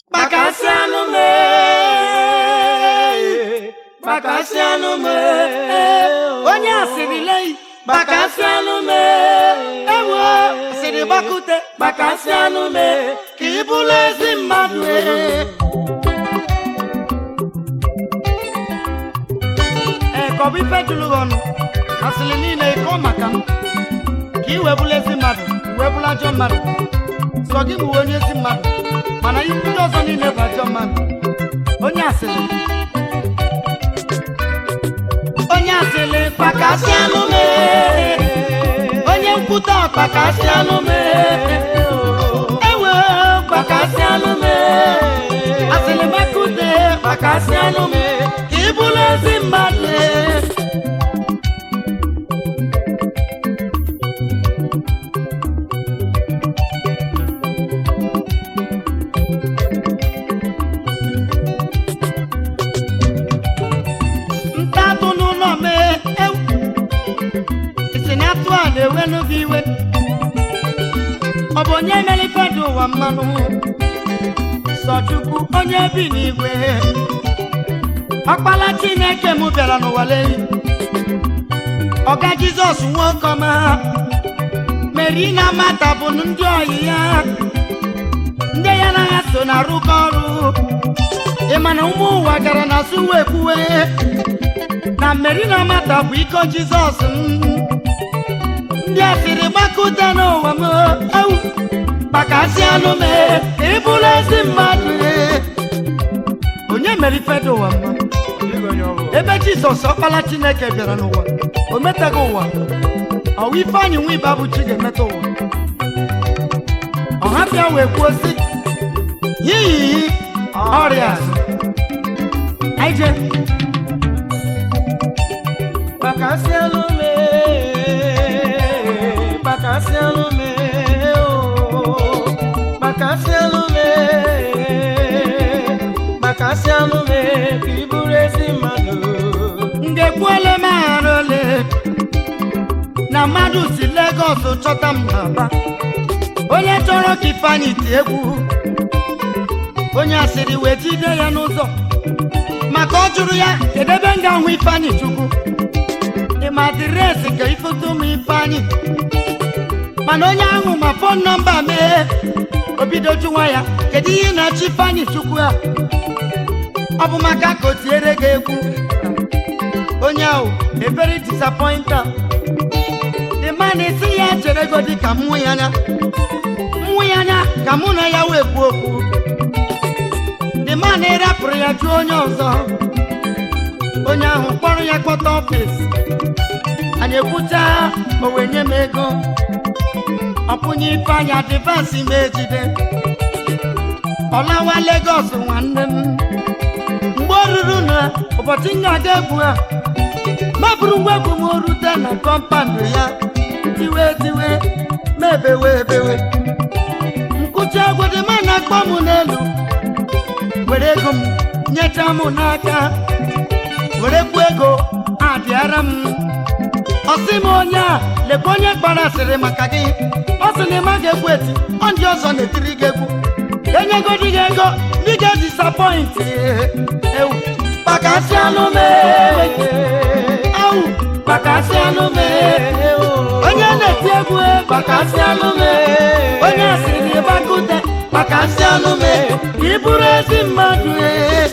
Gbakasịanụ m ee, gbakasịanụ m ee, onye asịrị lei gbakasịanụ m ee, ewo asịrị gbakute gbakasịanụ m ee, ka ị bụrụ ezi mmadụ ee. ee ka ọ bụ ife jụrụ gị ọnụ asịrị niile ịkọ maka m ka ị wee bụrụ ezi mmadụ wee bụrụ ajọ mmadụ sọ gị bụ onye ezi mmadụ mana ihe ndị ọzọ niile bụ ajọ mmadụ onye asịrị onye asịrị kpakasịanụ m ee. onye nkwute kpakasịanụ m ee. ewe kpakasịanụ m ee. asịrị makute kpakasịanụ m ee. ka ị bụrụ ezi mmadụ ee. ntatụ n'ụlọ mee ewu isi na atụ a na-ewelu gị iwe ọ bụ onye mere ife dị ụwa mmanụ sọ chukwu onye bi n'igwe ọkpala chineke m bịara n'ụwa leyi ọga jizọs nwoke ọma meri na mata bụ ndị ọyị ya ndị ya na ha so na-arụkọ ọrụ ị ma na ụmụ ụwa gara na suwe kwuwe na mmeri na mata bụ iko jizọs m ndị asịrị gbakọta n'ụwa m ewu gbakasị anụ m ee, ka ị bụrụ ezi mmadụ ee. onye mere ife dị ụwa mma ebe jizọs ọkpala chineke bịara n'ụwa o metaghị ụwa ọwa ifeanyị nwa ibe abụ chi ga-emeta ụwa ọha bịa wee kwuo sị yiyi ọrịa anyị jee Bakasianu me, bakasianu me, oh, bakasianu me, bakasianu me, kiburezi manu. ngekwuole m aghara ole na mmadụ si Legọs chọta m n'Aba onye chọrọ ka Ifeanyị tie egwu onye asịrị wee jide ya n'ụzọ maka ọ jụrụ ya kedu ebe m ga-ahụ Ifeanyị Chukwu ịma adịresị ka ifoto m Ifeanyị mana onye ahụ ma fon nọmba mee o bido jụwa ya kedu ihe ị na-achọ Ifeanyị Chukwu a ọ bụ maka ka o tiere gị egwu onye ahụ a very disappointed the man esi ya chere go dị ka mmụ ya anya mmụ ya anya ka mụ na ya wee kwuo okwu the man rapụrụ ya jụọ onye ọzọ onye ahụ kpọrọ ya kpọta ọfịs anyị ekwucha o wee nye m ego ọpụnye ifeanyị adịvansị m ejide ọlawa Legọs nwanne m mgbe o ruru na ụbọchị m ga-aga egwu a mabụrụ ngwa egwu m rute na kọmpandụ ya tiwe tiwe mebewe ebewe nkụchi egwu dị ma na-akpọ m n'elu were ego m nyecha m n'aka were kwu ego adịara m ọsị m onye a lekwa onye kpara asịrị maka gị ọ sị na ịma ga-egwu eti ọ ndị ọzọ na-etiri gị egwu enyegodi gị ego ndị ga-edisapọịntị ewu kpakasị anụ mee ewu kpakasị anụ mee onye na-eti egwu e, kpakasị anụ mee onye asịrị ịgbakute kpakasị anụ mee ka ị bụrụ ezi mmadụ ee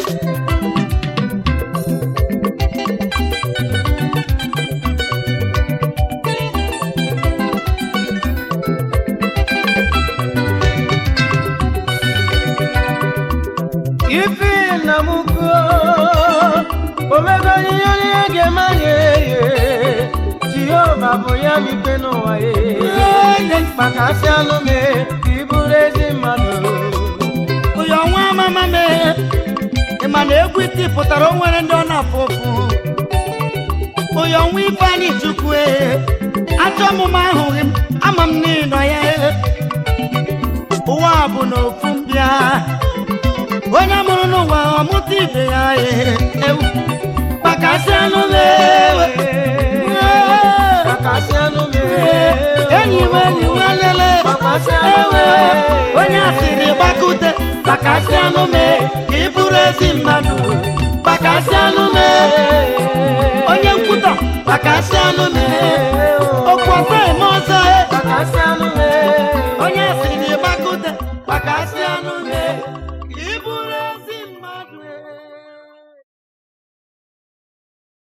Ifi na muko, omego ihe onye ga-emanye ye, Jehova bụ ya mikpe n'ụwa ye. Bakasianu me, kiburezi manu. ụyọ nwa amama mee ịma na egwu iti pụtara o nwere ndị ọ na-afụ ụfụ ụyọ nwa Ifeanyị Chukwu ee achọ ọmụma ahụghị m ama m n'ịnọ ya ee. ụwa a bụ n'ofu mbịa onye mụrụ n'ụwa ọmụta ibe ya ee ewu kpakasị anụ mee Bakasianu me, enyi m enyi m elele Bakasianu ewe me, onye asịrị gbakute gbakasịanụ m ka ị bụrụ ezi mmadụ gbakasịanụ m onye nkwutọ gbakasịanụ m okwu ọzọ eme ọzọ Bakasị anụ m onye si n'ịgbakute gbakasịanụ m